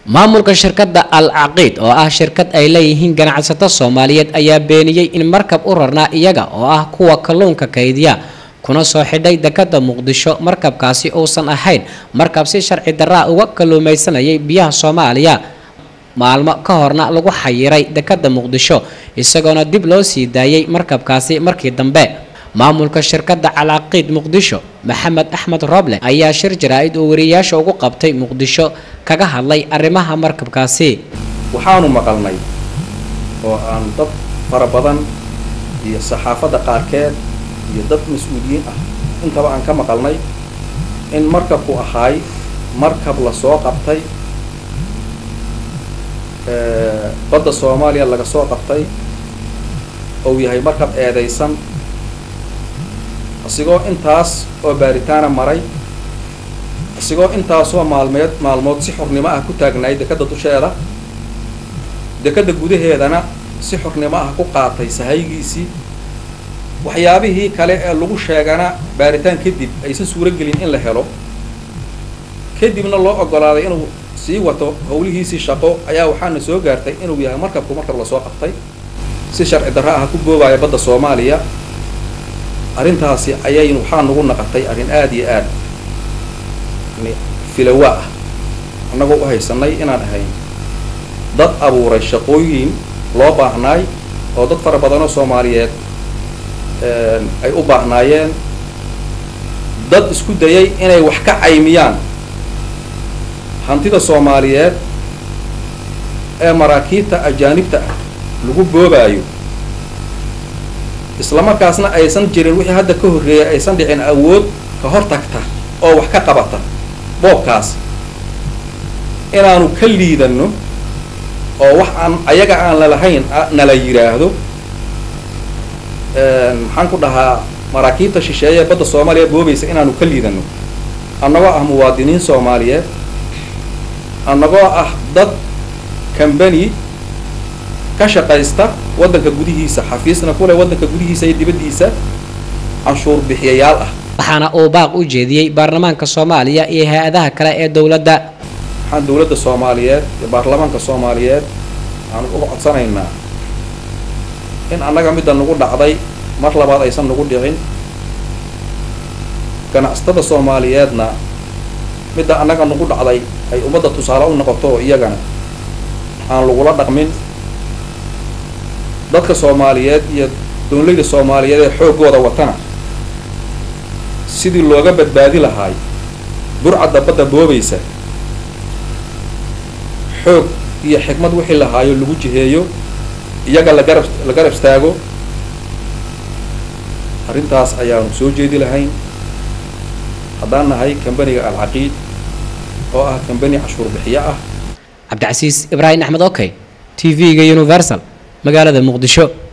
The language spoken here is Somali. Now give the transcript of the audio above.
maamulka shirkadda al caqiid oo ah shirkad ay leeyihiin ganacsato soomaaliyeed ayaa beeniyey in markab u rarnaa iyaga oo ah kuwa kalluunka kaydiya kuna soo xidhay dekada muqdisho markabkaasi uusan ahayn markab si sharci daraa uga kalluumaysanayay biyaha soomaaliya maalmo ka horna lagu xayiray dekada muqdisho isagoona dib loo sii daayay markabkaasi markii dambe maamulka shirkadda calaaqiid muqdisho maxamed axmed roble ayaa shir jaraa-id uu wariyayaasha ugu qabtay muqdisho kaga hadlay arrimaha markabkaasi waxaanu maqalnay oo aan dad fara badan iyo saxaafadda qaarkeed iyo dad mas-uuliyiin ah intaba aan ka maqalnay in markabku ahaay markab la soo qabtay badda soomaaliya laga soo qabtay ou yahay markab eedaysan isigoo intaas oo baaritaana maray isigoo intaasoo maalmeed maalmood si xornimo ah ku taagnaay dekadda dusheeda dekadda gudaheedana si xornimo ah ku qaatay sahaygiisii waxyaabihii kale ee lagu sheegana baaritaan kadib aysan suuro gelin in la helo kadibna loo ogolaaday inuu sii wato howlihiisii shaqo ayaa waxaana soo gaartay inuu yahay markabku markab lasoo qabtay si sharci darra ah ku boobaya badda soomaaliya arrintaasi ayay waxaa nagu naqatay arrin aada iyo aad filawa ah annagoo u haysanay inaan ahayn dad abuuray shaqooyin loo baahnaay oo dad fara badanoo soomaaliyeed ay u baahnaayeen dad isku dayay inay wax ka caymiyaan hantida soomaaliyeed ee maraakiibta ajaanibta ah lagu boobaayo isla markaasna aysan jirin wixii hadda ka horreeyay aysan dhicin awood ka hor tagta oo wax ka qabata boobkaas inaanu ka liidanno oo wax aan ayaga aan lalahayn nala yidhaahdo maxaan ku dhahaa maraakiibta shisheeye ee badda soomaaliya boobaysa inaanu ka liidanno annagoo ah muwaadiniin soomaaliyeed annagoo ah dad cambany ka shaqaysta waddanka gudihiisa xafiisna kule waddanka gudihiisa iyo dibaddiisa canshuur bixiyayaal ah waxaana uu baaq u jeediyey baarlamaanka soomaaliya iyo hay-adaha kale ee dowladda waxaan dowladda soomaaliyeed iyo baarlamaanka soomaaliyeed waxaanu uga codsanaynaa in annaga midda nagu dhacday mar labaad aysan nagu dhicin ganacsatada soomaaliyeedna midda annaga nagu dhacday ay ummadda tusaale u noqoto oo iyagana aan lagula dhaqmin dadka soomaaliyeed iyo dowlayda soomaaliyeed ee xooggooda watana sidii looga badbaadi lahaay burcadda badda boobaysa xoog iyo xikmad wixii lahaayo lagu jiheeyo iyaga lagarab la garab istaago arrintaas ayaanu soo jeedi lahayn haddaan nahay kambaniga alcaqiid oo ah kambani cashuur bixiyo ah cabdicasiis ibraahim axmed okey t v-ga universal magaalada muqdisho